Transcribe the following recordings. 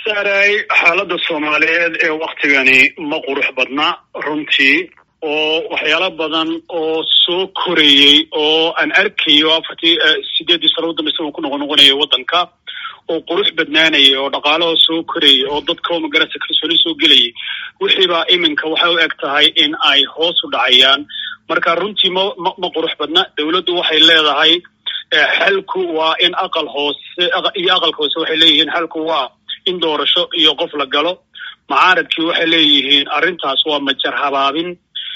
saaray xaaladda soomaaliyeed ee waktigani ma qurux badna runtii oo waxyaalo badan oo soo korayey oo aan arkayo afartii sideeddii sano udambeysa uu ku noqon noqonayay waddanka oo qurux badnaanayay oo dhaqaalaha soo korayay oo dadka magarasa kalsooni soo gelayay wixiibaa iminka waxay u eg tahay in ay hoos u dhacayaan marka runtii ma ma ma qurux badna dawladdu waxay leedahay xalku waa in aqal hoose iyo aqalka hoose waxay leeyihiin xalku waa in doorasho iyo qof la galo macaaradkii waxay leeyihiin arrintaas waa majar habaabin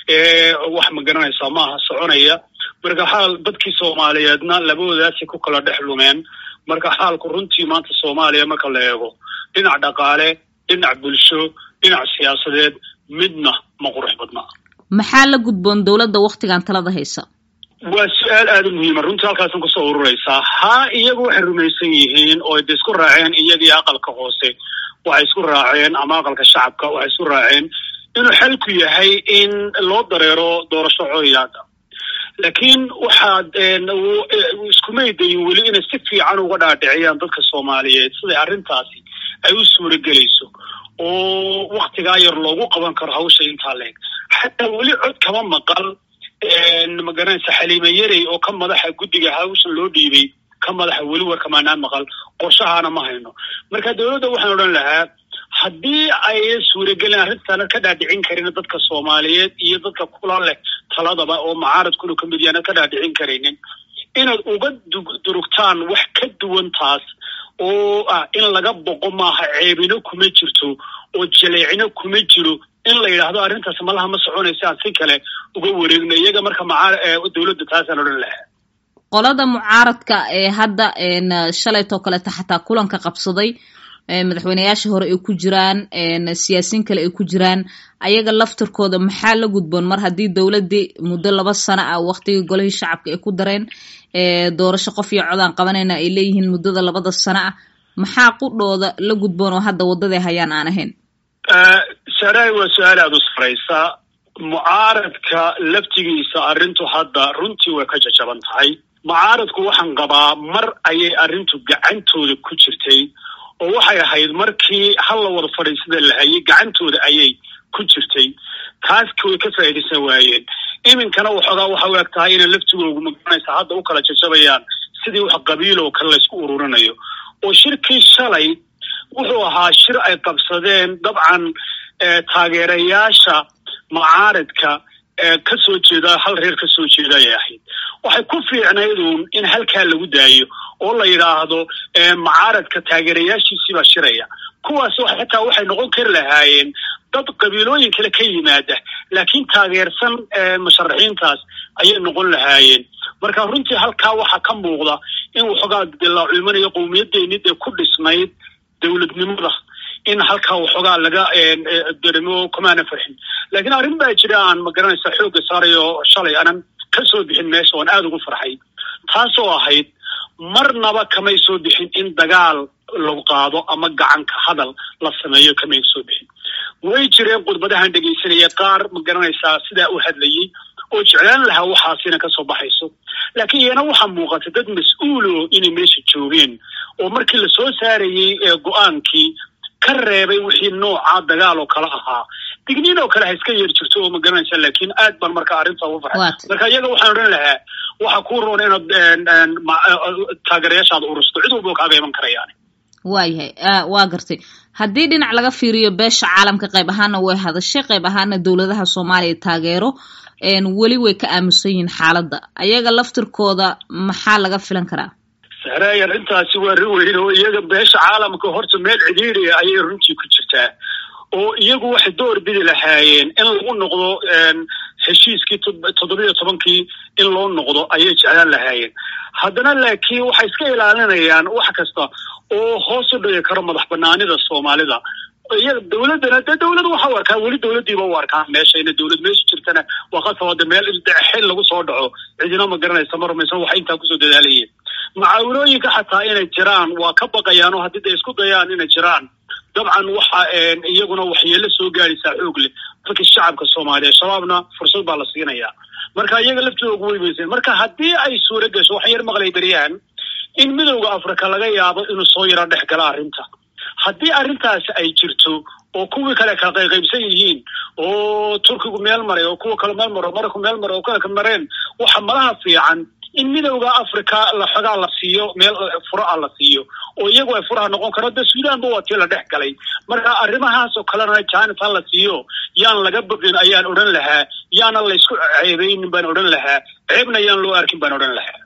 wax ma garanaysaa maaha soconaya marka xaal dadkii soomaaliyeedna labadoodaasi ku kala dhex lumeen marka xaalku runtii maanta soomaaliya marka la eego dhinac dhaqaale dhinac bulsho dhinac siyaasadeed midna ma qurux badna maxaa la gudboon dowladda waktigan talada haysa waa su-aal aada u muhiima runtii halkaasan kusoo ururaysaa haa iyagu waxay rumaysan yihiin oo de isku raaceen iyagii aqalka hoose waxay isku raaceen ama aqalka shacabka waxay isku raaceen inuu xalku yahay in loo dareero doorasho cooyaada laakiin waxaad iskumay dayin weli inay si fiican uga dhaadhiciyaan dadka soomaaliyeed siday arrintaasi ay u suuragelayso oo waktigaa yar loogu qaban karo hawsha intaa leeg xataa weli cod kama maqal magaranaysa xaliime yarey oo ka madaxa guddiga hawshan loo dhiibay ka madaxa weli warkamaanaan maqal qorshahaana ma hayno marka dawladda waxaan odhan lahaa haddii ay suuragelin arrintaana ka dhaadhicin karin dadka soomaaliyeed iyo dadka kula leh taladaba oo macaaradkuna ka mid yaana ka dhaadhicin karaynin inaad uga durugtaan wax ka duwan taas oo ah in laga boqo maaha ceebino kuma jirto oo jaleecino kuma jiro in la yidhaahdo arrintaas malaha ma soconaysa aan si kale uga wareegno iyaga marka maaa dawladda taasaan odhan lahaa qolada mucaaradka ee hadda shalaytoo kaleeta xataa kulanka qabsaday madaxweyneyaasha hore ay ku jiraan siyaasiyiin kale ay ku jiraan ayaga laftirkooda maxaa la gudboon mar haddii dowladdii muddo laba sano ah waktigii golihii shacabka ay ku dareen doorasho qof iyo codaan qabanayna ay leeyihiin muddada labada sano ah maxaa qudhooda la gudboon oo hadda waddaday hayaan aan ahayn saaraay waa su-aal aada u saraysa mucaaradka laftigiisa arrintu hadda runtii way ka jajaban tahay mucaaradku waxaan qabaa mar ayay arrintu gacantooda ku jirtay oo waxay ahayd markii hal la wada fadhiisada la hayay gacantooda ayay ku jirtay taaski way ka faa'iidaysan waayeen iminkana waxoogaa waxa u eg tahay inay laftigoogu magaranaysa hadda u kala jajabayaan sidii wax qabiil oo kale laysku ururinayo oo shirkii shalay wuxuu ahaa shir ay qabsadeen dabcan taageerayaasha mucaaradka ka soo jeeda hal reer ka soo jeeda ayay ahayd waxay ku fiicnayduun in halkaa lagu daayo oo la yidhaahdo mucaaradka taageerayaashiisiibaa shiraya kuwaas xitaa waxay noqon kari lahaayeen dad qabiilooyin kale ka yimaada laakiin taageersan musharaxiintaas ayay noqon lahaayeen marka runtii halkaa waxaa ka muuqda in waxoogaa de la culmanayo qowmiyadeeni dee ku dhisnayd dowladnimada in halkaa waxoogaa laga darimo kamaana farxin laakiin arrin baa jira aan magaranaysa xoogga saarayo shalay aanan ka soo bixin meesha oan aada ugu farxay taasoo ahayd marnaba kamay soo bixin in dagaal lagu qaado ama gacanka hadal la sameeyo kamay soo bixin way jireen khudbadahan dhegaysanaya qaar magaranaysaa sidaa u hadlayay oo jeclaan lahaa waxaasina kasoo baxayso laakiin iyana waxaa muuqata dad mas-uulo inay meesha joogeen oo markii lasoo saarayey go-aankii ka reebay wixii nooca dagaal oo kale ahaa digniin oo kale ha iska yeer jirto oo magaranaysa laakiin aad baan marka arrinta ugu farxay marka iyaga waxaan odhan lahaa waxaa kuu roon inaad taageerayaashaada urusto cid walba kaaga iman karayaan waayahay waa gartay haddii dhinac laga fiiriyo beesha caalamka qayb ahaana way hadashay qayb ahaana dowladaha soomaaliya taageero weli way ka aamusan yihiin xaaladda ayaga laftirkooda maxaa laga filan karaa sahraay arrintaasi waa rin weyn oo iyaga beesha caalamka horta meel cidhiidria ayay runtii ku jirtaa oo iyagu waxay door bidi lahaayeen in lagu noqdo heshiiskii toddobiyo tobankii in loo noqdo ayay jeclaan lahaayeen haddana laakiin waxay iska ilaalinayaan wax kasta oo hoos u dhigi karo madax banaanida soomaalida iyaga dawladdana dee dawlad waxa u arkaa weli dawladdiiba u arkaa meesha ina dawlad meesha jirtana waa qasabade meel xil lagu soo dhaco cidina ma garanaysa ma rumaysan waxay intaa kusoo dadaalayeen macaawinooyinka xataa inay jiraan waa ka baqayaan oo haddii day isku dayaan inay jiraan dabcan waxa iyaguna waxyeelo soo gaadaysaa xoog leh dadka shacabka soomaaliya shabaabna fursad baa la siinayaa marka iyaga laftooda ugu weymaysan marka haddii ay suura gasho waxaan yar maqlay beryahan in midowda africa laga yaabo inuu soo yaro dhex gala arrinta haddii arrintaasi ay jirto oo kuwii kale kala qayqaybsan yihiin oo turkigu meel maray oo kuwa kale meel maro marayku meel maray oo kale ka mareen waxa malaha fiican in midowda africa la xogaa la siiyo meel furo ah la siiyo oo iyagu ay furaha noqon karo de suudanba waa tii la dhex galay marka arrimahaas oo kalena janis ha la siiyo yaan laga bogin ayaan odhan lahaa yaana laysku ceebeynin baan odhan lahaa ceebna yaan loo arkin baan odhan lahaa